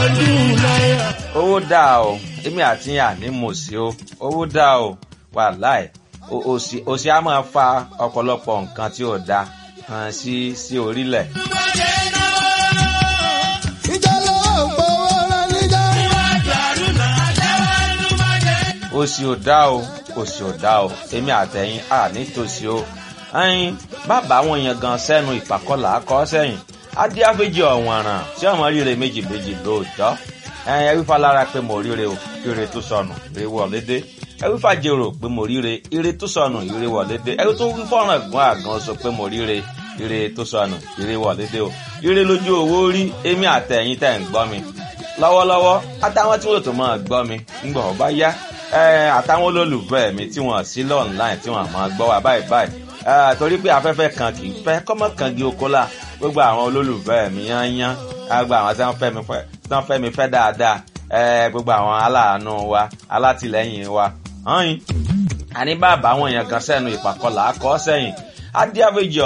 ọdún náírà. owó dáa o èmi àti yàn ní mòsí o owó dáa o wàláì O- òṣì òṣì á máa fa ọ̀pọ̀lọpọ̀ nǹkan tí ò dáa hàn sí sí orílẹ̀. ìjà lọ́wọ́ gbowó rẹ níjà. òṣì ò dá o òṣì ò dá o èmi àtẹ̀yìn à nítòsí o ẹyin bàbá àwọn èèyàn gan sẹ́nu ìpàkọ́là akọ́ sẹ́yìn adíáfẹ́jì ọ̀wọ̀nràn tí ọmọ ríre méjì méjì lóòjọ́ ẹyin ẹwífà lára pé mo ríre o ire tó sọnù ire wọlé dé ẹwífà jèrò pé mo ríre ire tó sọnù ire wọlé dé ẹwí tó wí fọ́nrán gan àgàn sọ pé mo ríre ire tó sọnù ire wọlé dé o ire lójú owó rí èmi àtẹ̀yìn tẹ̀ ń gbọ́ mi lọ́wọ́lọ́wọ́ àtàwọn tí wọ́n tó máa gbọ́ mi ńgbọ̀ ọ bá yá ẹ, àtàwọn olólùfẹ́ mi tí wọ́n sí lọ́ọ̀nláìn tí wọ́n máa gbọ́ wa báyìí báyìí ẹ, torí pé afẹ́fẹ́ kan kì í fẹ́ kọ́mọ kan kì í oko la gbogbo àwọn olólùfẹ́ mi yányán gbogbo àwọn tí wọ́n fẹ́ mi fẹ́ tí wọ́n fẹ́ mi fẹ́ dáadáa ẹ, gbogbo àwọn aláàánú wa alátìlẹ́yìn wa hàn yín àní bàbá àwọn èèyàn kan sẹ́nu ìpàkọ́là akọ́ sẹ́yìn adíàfẹ́jì